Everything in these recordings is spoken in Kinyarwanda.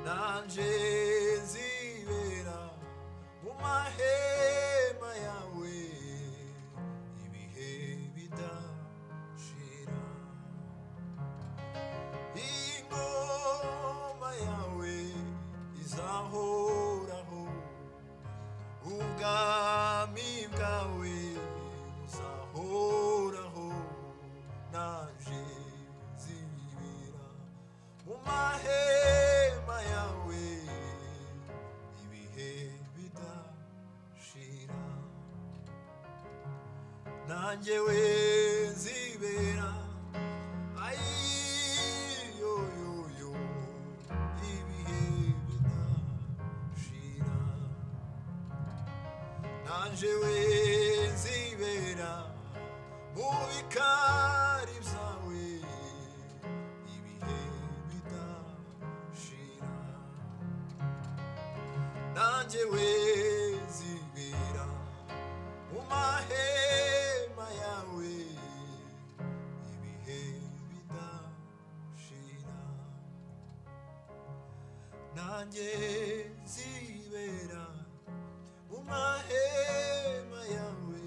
zanjye zibera mu mahema yawe ibihe bidashira iyi ngoma yawe izahoraho ubwami bwawe buzahoraho naje zibera mu mahema yawe ibihe bidashira nanjye we zibera ayiyoyoyo ibihe bidashira nanjye we zibera mu bikari byawe ibihe bidashira nanjye we zibera mu mahema yawe ibihe bidashira nanjye zibera mu mahema yawe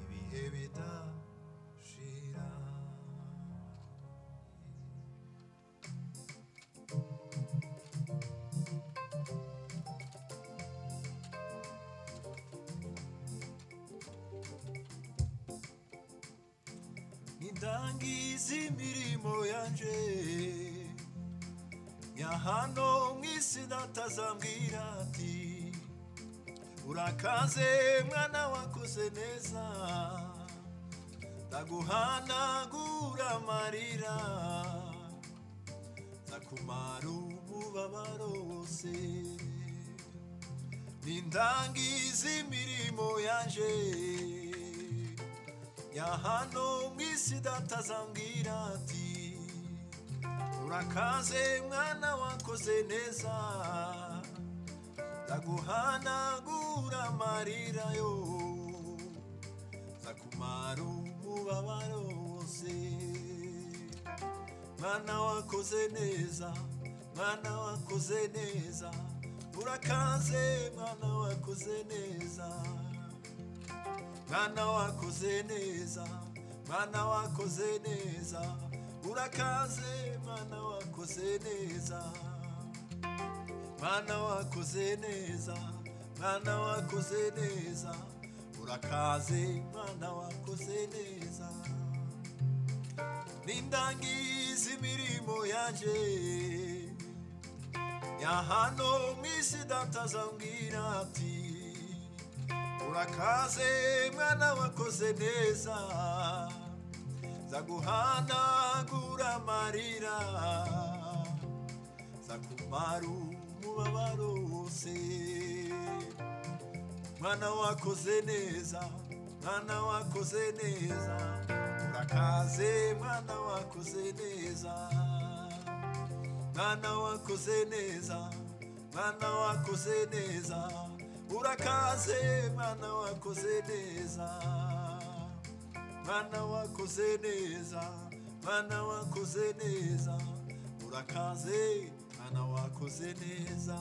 ibihe bidashira nidangiza imirimo yanjye ya hano mu isi natazambwira ati urakaze mwana wakoze neza ndaguhanagura amarira ndakumara umubabaro wose nindangiza imirimo yanjye ya hano mu isi datazambwira ati urakaze mwana wakoze neza ndaguhanagura amarira yo ndakumara umubabaro wose mwana wakoze neza mwana wakoze neza urakaze mwana wakoze neza mwana wakoze neza mwana wakoze neza urakaze mwana wakoze neza mwana wakoze neza mwana wakoze neza urakaze mwana wakoze neza nindangiza imirimo yanjye ya hano mu isi datazambwira ati urakaze mwana wakoze neza zaguhanagura amarira zakumara umubabaro wose mwana wakoze neza mwana wakoze neza urakaze mwana wakoze neza mwana wakoze neza mwana wakoze neza urakaze mwana wakoze neza mwana wakoze neza mwana wakoze neza urakaze mwana wakoze neza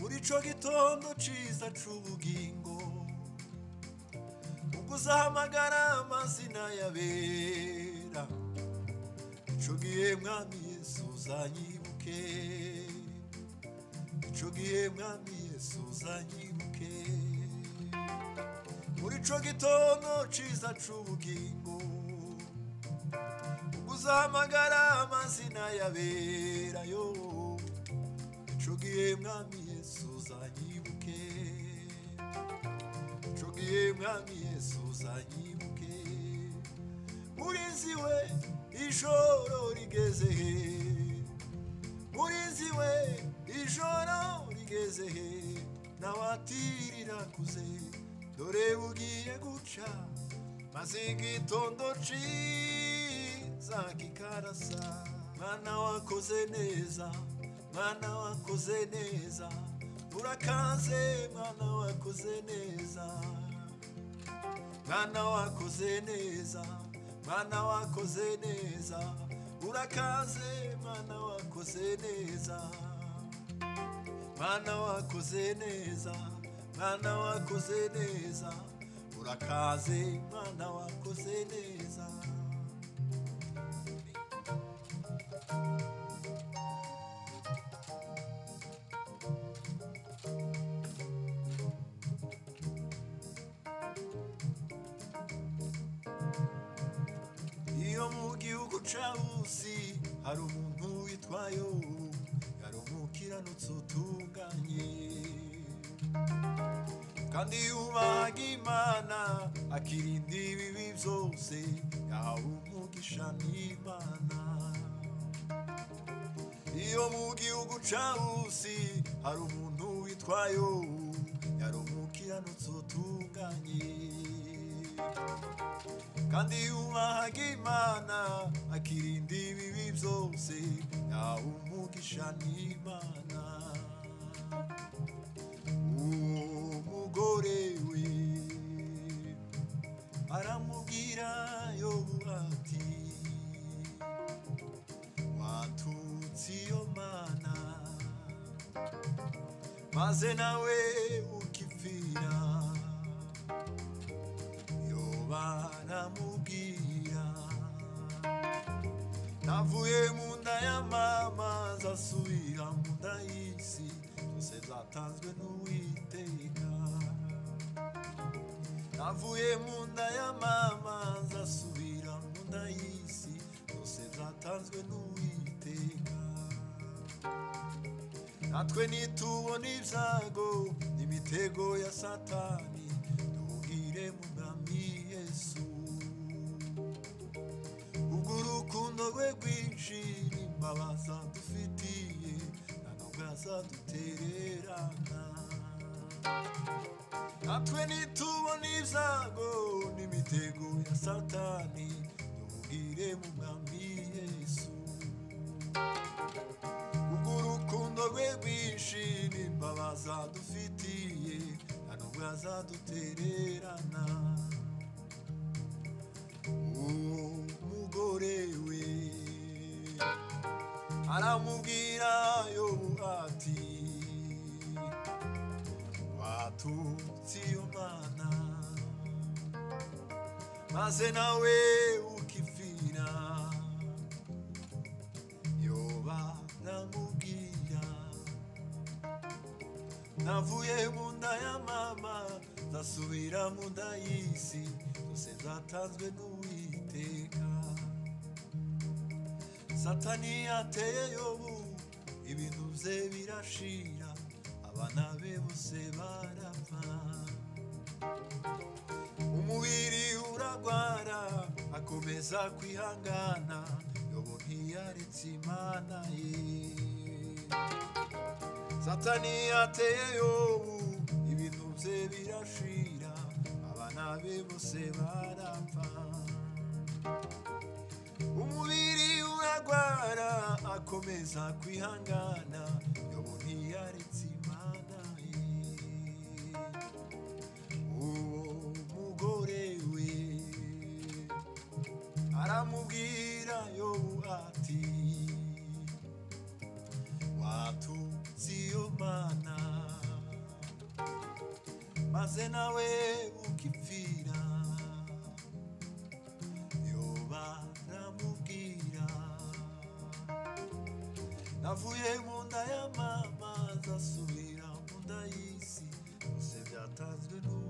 muri cyo gitondo cyiza cy'ubugingo ubwo uzahamagara amazina yabera ico gihe mwami yesu uzanyibuke ico gihe mwami yesu uzanyibuke muri ico gitondo ciza c'ubugingo uzahamagara amazina yaberayo ico gihe mwami yesu uzanyibuke ico gihe mwami yesu uzanyibuke murinziwe ijoro rigeze he murinziwe ijoro rigeze he nawatirira kuze dore bugiye guca maze igitondo ciza kikarasa mwana wakoze neza mwana wakoze neza urakaze mwana wakoze neza mwana wakoze neza mwana wakoze neza urakaze mwana wakoze neza mwana wakoze neza mwana wakoze neza urakaze mwana wakoze neza iyo mu gihugu ca rusi hari umuntu witwayo yari umukiranutsi utunganye kandi yubahaga imana akirinda ibibi byose yahawe umugisha n'imana iyo mu gihugu ca rusi hari umuntu witwayo yari umukiranutsi utunganye kandi yubahaga imana akirinda ibibi byose yawe umugisha n'imana uwo mugore we aramubwira yobu ati watutse iyo mana maze nawe ukipfira yoba aramubwira navuye mu nda ya mama zasubira mu nda y'isi zose zatanzwe n'uwiteka navuye mu nda ya mama zasubira mu nda y'isi zose zatanzwe n'uwiteka natwe nitubona ibyago n'imitego ya satani duhugire mu mwami yesu ubwo urukundo rwe rwinshi n'imbabaza dufitiye nta nubwo azadutererana natwe nitubona ibyago n'imitego ya satani duhugire mu mwami yesu ubwo urukundo rwe rwinshi n'imbabaza dufitiye nta nubwo azadutererana uwo mugore we aramubwira yobu ati watutse iyo mana maze nawe ukipfira yoba namubwira navuye mu nda ya mama ndasubira mu nda y'isi zose zatanzwe n'uwiteka satani yateye yobu ibintu bye birashira abana be bose barapfa umubiri uragwara akomeza kwihangana yobo ntiyaretse imana ye satani yateye yobu ibintu bye birashira abana be bose barapfa umubiri uragwara akomeza kwihangana yobo ntiyaretse imana ye uwo mugore we aramubwira yobu ati watutse iyo mana maze nawe ukipfira yoba aramubwira navuye mu nda ya mama zasubira mu nda y'isi byose byatanzwe n'uwo